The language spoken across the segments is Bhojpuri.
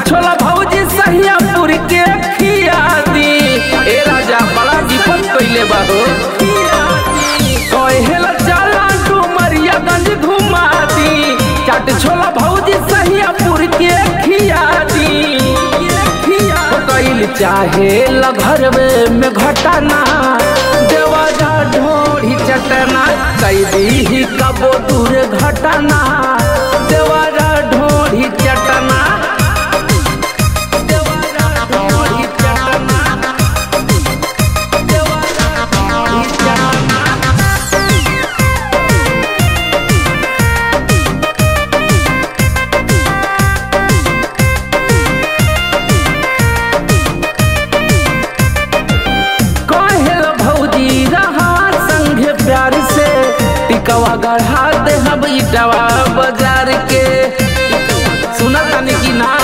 छोला भौजी सहियापुर के खिया दी ए राजा बड़ा विपद कइले बा हो कहेला चला डुमरियागंज घुमा दी चाट छोला भौजी सहियापुर के खिया दी तो कइल चाहे घरवे में घटना देवाजा ढोड़ी चटना कैदी ही कबो दूर घटना देवाजा ढोड़ी चटना देवाजा ढोड़ी चटना देवाजा ढोड़ी चटना कहेल भौजी रहा संगे प्यार से टिकवा गढ़ा दे हम इटवा बाजार के सुना तानी की ना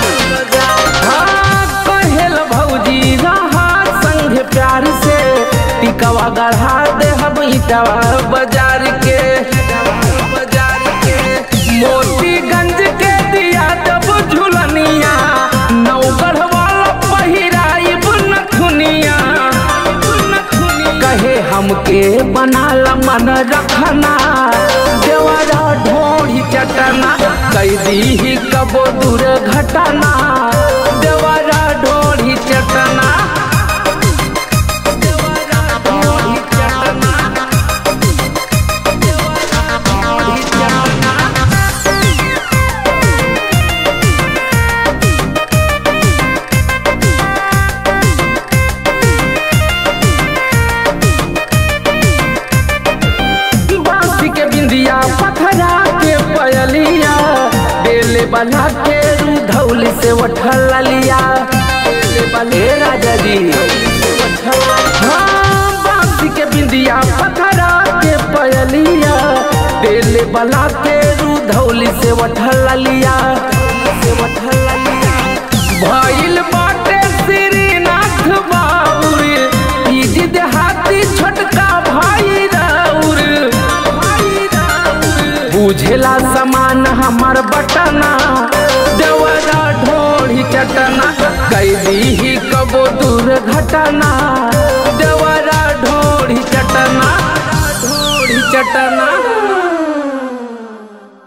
हाँ, कहेल भौजी रहा संगे प्यार से टिकवा गढ़ा दे हम इटवा बाजार के बाजार के मोतीगंज के दिया जब झुलनिया नौगढ़ वाला पहिराइब नथुनिया कहे हमके बनाल मन रखना देवरा ढोड़ी चटना कैदी ही कबो दूर घटना देवरा ढोड़ी चटना देवरा ढोड़ी चटना देवरा ढोड़ी चटना बांसी के बिंदिया पथरा के पयलिया बेले बना के धौली से उठल लिया बेले बने राजा जी हाँ बांसी के बिंदिया पथरा के पयलिया बेले बना के धौली से उठल लिया से उठल लिया भइल बाटे श्रीनाथ बाबुर ई देहाती छोटका भाई राउर बुझेला समान हमर बटना देवरा ढोड़ी चटना कैदी ही कबो दूर घटना देवरा ढोड़ी चटना ढोड़ी चटना